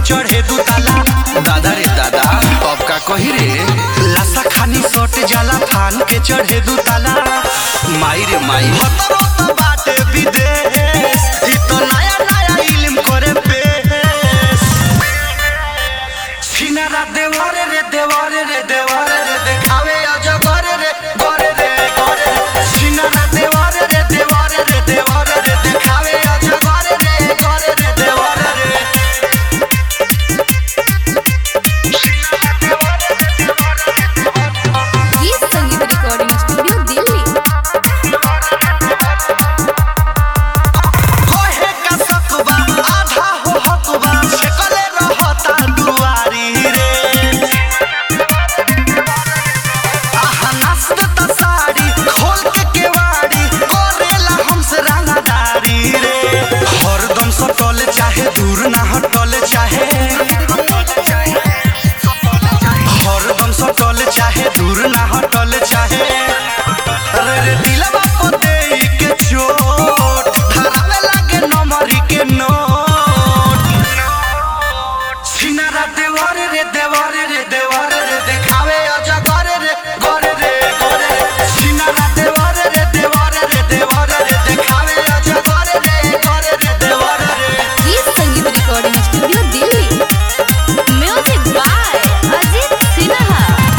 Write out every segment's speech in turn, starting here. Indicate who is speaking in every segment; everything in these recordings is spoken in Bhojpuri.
Speaker 1: चढ़े दू ताला दादा रे दादा अब का कही रे लासा खानी सट जाला फान के चढ़े दू ताला माई रे माई हतरो तो बाटे विदेश ई तो नया नया इल्म करे पेश सिनारा देवारे रे देवारे रे देवारे रे देखावे अजगरे रे गरे रे गरे रे सिनारा देवारे रे देवारे रे देवारे रे देखावे अजगरे रे गरे रे देवारे रे
Speaker 2: गीत संगीत रिकॉर्डिंग स्टूडियो दिल्ली
Speaker 1: कोहे का सकबा आधा हो हकबा छकले रहता दुआरी रे आहा नाचत त साड़ी खोल के केवाड़ी करेला हमसे रंगदारी रे हरदम सटल चाहे दूर ना हटल चाहे हरदम सटल चाहे दूर ना हटल चाहे अरे रे दिलवा को देई के चोट धरावे लागे नमरी के नोट सिनारा देवारे रे देवारे रे देवारे रे देखावे अजगरे रे गरे रे गरे रे सिनारा देवारे रे देवारे रे देवारे रे देखावे अजगरे रे गरे रे देवारे रे
Speaker 2: गीत संगीत recording studio Delhi music by Ajit Sinha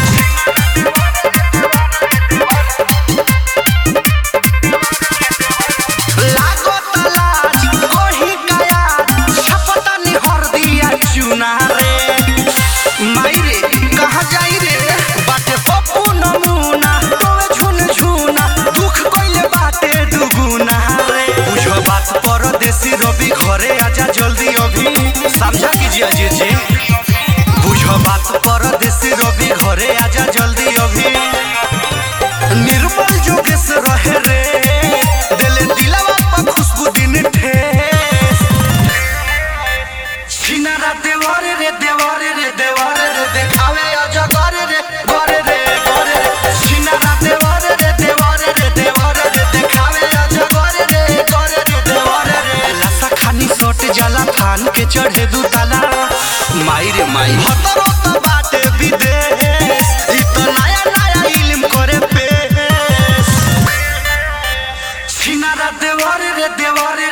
Speaker 1: लागो तलाज कोही काया छपता निहर दिया चुना रे माई रे कहाँ जाई रे बाटे पप्पू नमूना तोवे झुन झुना दुख कइले बाटे दुगुना रे बुझो बात परदेसी रवि घरे आजा जल्दी अभी समझा कीजिए अजीत जी बुझो बात परदेसी रवि घरे आजा जल्दी अभी निर्मल जोगेश रहे रे दिल दिलवा पर खुशबू दिन ठेस सिनारा देवारे रे देवारे रे देवारे रे देखावे अजगरे रे गरे रे गरे रे सिनारा देवारे रे देवारे रे देवारे रे देखावे अजगरे रे गरे रे देवारे रे लासा खानी सट जाला फान के चढ़े दू ताला माई रे माई हतरो तो बाटे विदेश ई तो नया नया इल्म करे पेश सिनारा देवारे रे देवारे